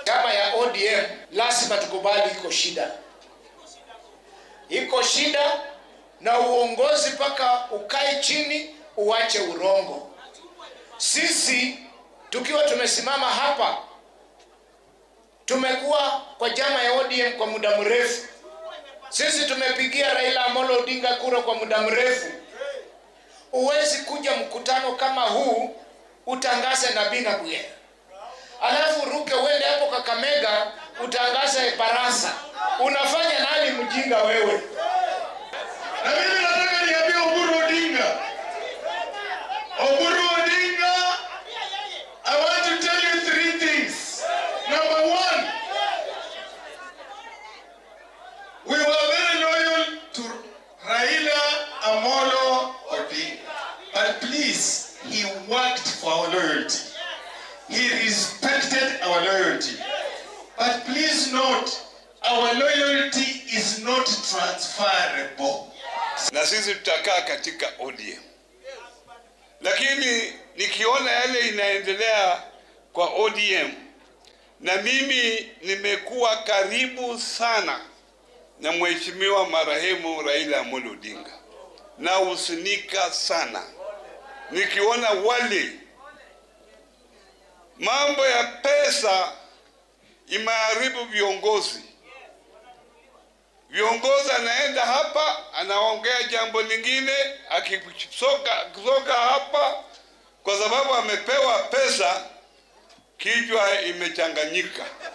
chama ya ODM lazima tukubali iko shida, iko shida, na uongozi mpaka ukae chini uache urongo. Sisi tukiwa tumesimama hapa, tumekuwa kwa chama ya ODM kwa muda mrefu. Sisi tumepigia Raila Amolo Odinga kura kwa muda mrefu. Huwezi kuja mkutano kama huu utangaze Nabii na Bwire, alafu ruke uende hapo Kakamega utangaze Barasa. Unafanya nani mjinga wewe? Na mimi nataka niambie Oburu Odinga. Oburu Odinga, I want to tell you three things. Number one, we were very loyal to Raila Amolo Odinga. But please, he worked for our loyalty. He respected our loyalty. But please note, our loyalty is not transferable. na sisi tutakaa katika ODM, lakini nikiona yale inaendelea kwa ODM, na mimi nimekuwa karibu sana na mheshimiwa marehemu Raila Amolo Odinga na husunika sana nikiona wale mambo ya pesa imeharibu viongozi viongozi anaenda hapa anaongea jambo lingine, akisoka akisoka hapa, kwa sababu amepewa pesa, kichwa imechanganyika.